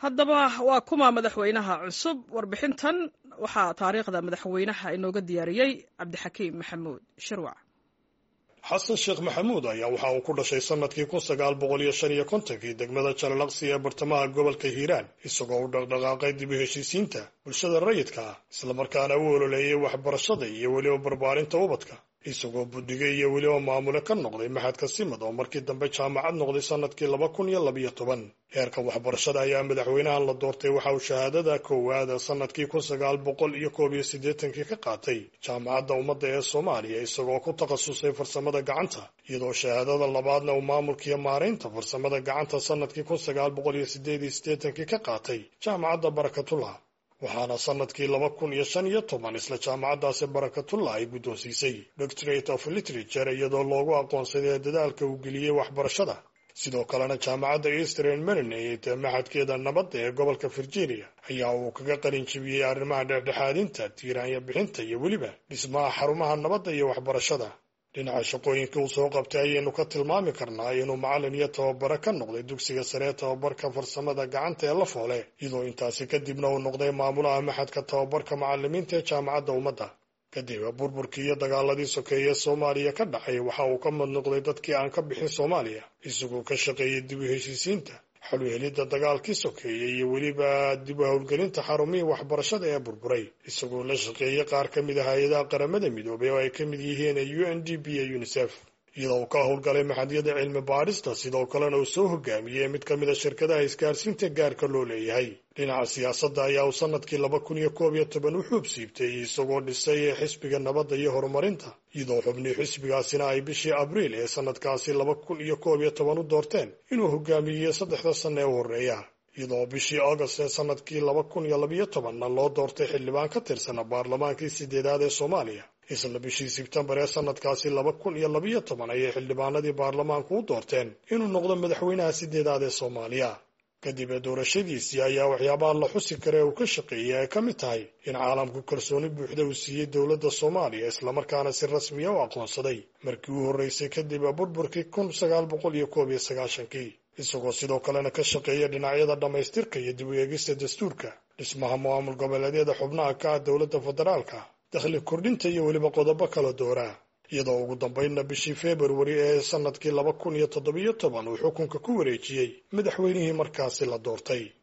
haddaba waa kuma madaxweynaha cusub warbixintan waxaa taariikhda madaxweynaha inooga diyaariyey cabdixakiim maxamuud shirwac xasan sheekh maxamuud ayaa waxa uu ku dhashay sanadkii kun sagaal boqol iyo shan iyo kontonkii degmada jalalaqsi ee bartamaha gobolka hiiraan isagoo u dhaqdhaqaaqay dib u heshiisiinta bulshada rayidka ah islamarkaana u ololeeyay waxbarashada iyo weliba barbaarinta ubadka isagoo buddiga iyo weliba maamule ka noqday maxadka simad oo markii dambe jaamacad noqday sanadkii laba kun iyo labiyo toban heerka waxbarashada ayaa madaxweynahan la doortay waxa uu shahaadada koowaada sanadkii kun sagaal boqol iyo koob iyo siddeetankii ka qaatay jaamacadda ummadda ee soomaaliya isagoo ku takhasusay farsamada gacanta iyadoo shahaadada labaadna uu maamulkiiyo maaraynta farsamada gacanta sanadkii kun sagaal boqol iyo siddeed iyo siddeetankii ka qaatay jaamacadda barakatullah waxaana sanadkii laba kun iyo shan iyo toban isla jaamacaddaasi barakatullah ay guddoonsiisay doctorate of literature iyadoo loogu aqoonsaday dadaalka uu geliyey waxbarashada sidoo kalena jaamacadda eastern marinate ee maxadkeeda nabadda ee gobolka virginia ayaa uu kaga qalin jibiyey arrimaha dhexdhexaadinta tiiraanya bixinta iyo weliba dhismaha xarumaha nabadda iyo waxbarashada dhinaca shaqooyinka uu soo qabtay ayaynu ka tilmaami karnaa inuu macallin iyo tababare ka noqday dugsiga sare ee tababarka farsamada gacanta ee la foole iyadoo intaasi kadibna uu noqday maamulaha maxadka tababarka macallimiinta ee jaamacadda ummadda kadib burburkii iyo dagaaladii sokeeye soomaaliya ka dhacay waxa uu ka mid noqday dadkii aan ka bixin soomaaliya isagoo ka shaqeeyey dib u heshiisiinta xaluhelidda dagaalkii sokeeye iyo weliba dib u howlgelinta xarumihii waxbarashada ee burburay isagoo la shaqeeyey qaar ka mid ah hay-adaha qaramada midoobay oo ay ka mid yihiin u n d p iyo unisef iyadoo uu ka howlgalay maxadyada cilmi baadhista sidoo kalena uu soo hogaamiyey mid ka mid a shirkadaha isgaarsiinta gaarka loo leeyahay dhinaca siyaasadda ayaa uu sanadkii laba kun iyo koob iyo toban u xuub siibtay isagoo dhisay xisbiga nabadda iyo horumarinta iyadoo xubnii xisbigaasina ay bishii abriil ee sanadkaasi laba kun iyo koob iyo toban u doorteen inuu hogaamiyey saddexda sanna ee u horreeya iyadoo bishii august ee sanadkii laba kun iyo labiyo tobanna loo doortay xildhibaan ka tirsana baarlamaankii sideedaad ee soomaaliya isla bishii sebtembar ee sanadkaasi laba kun iyo labiyo toban ayay xildhibaanadii baarlamaanku u doorteen inuu noqdo madaxweynaha sideedaad ee soomaaliya kadib ee doorashadiisii ayaa waxyaabaha la xusi kara ee uu ka shaqeeyey ay ka mid tahay in caalamku kalsooni buuxda uu siiyey dowladda soomaaliya islamarkaana si rasmiya u aqoonsaday markii uu horreysay kadib burburkii kun sagaal boqol iyo koob iyo sagaashankii isagoo sidoo kalena ka shaqeeya dhinacyada dhammaystirka iyo dib u eegista dastuurka dhismaha maamul goboleedyada xubnaha ka ah dowladda federaalka dakhli kordhinta iyo weliba qodobo kala dooraa iyadoo ugu dambaynna bishii februari ee sanadkii laba kun iyo toddobiyo toban uu xukunka ku wareejiyey madaxweynihii markaasi la doortay